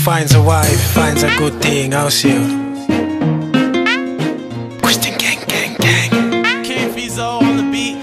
finds a wife finds a good thing, au sio? Christian gang gang gang. King Fizo on the beat.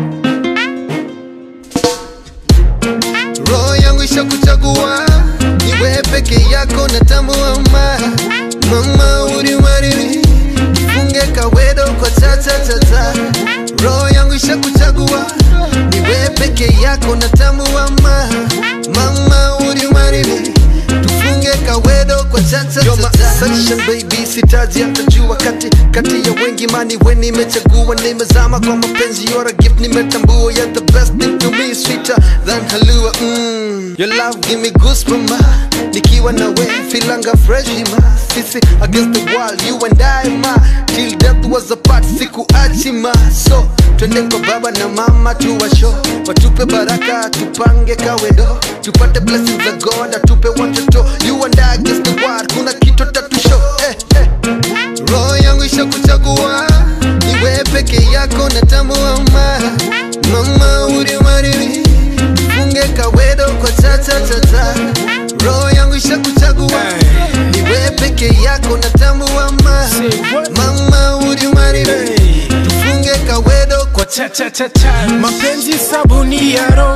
roho yangu ishakuchagua niwe peke yako na tambua ma mama uliwariri funge kawedo kwa tatatata roho yangu ishakuchagua niwe peke yako na tambua ma mama uliwariri tufunge kawedo kwa tatatata baby sitaji hata jua kati kati ya wengi mani we nimechagua nimezama kwa mapenzi you're a gift nimetambua you're the best thing to me sweeter than halua mm. your love give me goosebumps ma nikiwa na we filanga fresh ma sisi against the world you and I ma till death was apart sikuachi ma so twende kwa baba na mama tuwasho watupe baraka tupange kawedo tupate blessings za God atupe watoto you and I against the world kuna kitu tatusho eh, eh. roho yangu ishakuchagua niwe peke yako na tambua ma mama uliwariri funge kawedo kwa tatatata roho yangu ishakuchagua niwe peke yako na tambua ma Say what? mama uliwariri Hey. tufunge kawedo kwa Cha cha cha cha. Mapenzi sabuni ya roho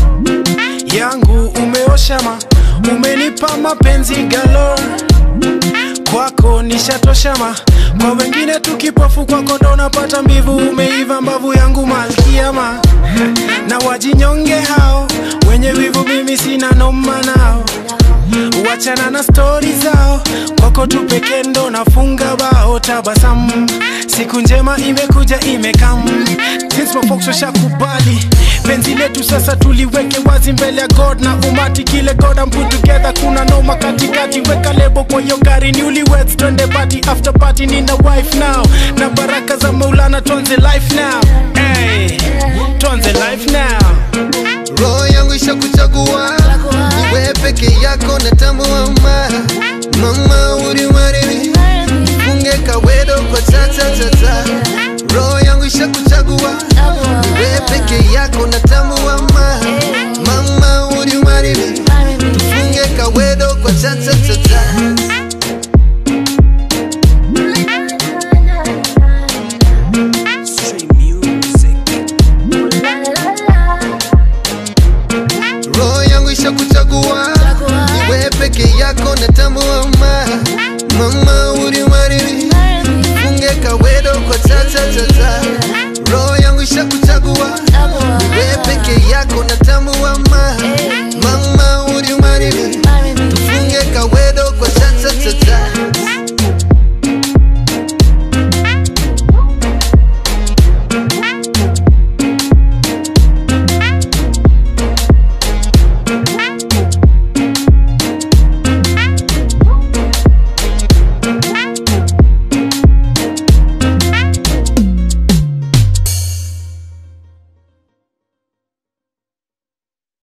yangu umeosha ma umenipa mapenzi galo kwako nishatosha ma kwa wengine tukipofu kwako ndo napata mbivu umeiva mbavu yangu malkia ma na wajinyonge hao wenye wivu mimi sina noma nao wachana na stori zao kwako tu peke ndo nafunga bao tabasamu siku njema imekuja imekam Since mafolks washakubali penzi letu sasa tuliweke wazi mbele ya god na umati kile god and put together kuna noma katikati weka lebo kwa hiyo gari newlyweds twende party after party nina wife now na baraka za maulana tuanze life now hey, tuanze life now roho yangu ishakuchagua niwe peke yako na tambua ma mama uliwariri funge kawedo kwa tatatata roho yangu ishakuchagua niwe peke yako na tambua ma mama uliwariri funge kawedo kwa tatatata roho yangu ishakuchagua niwe peke yako na tambua ma mama uliwariri funge kawedo kwa tatatata roho yangu ishakuchagua niwe peke yako na tambua ma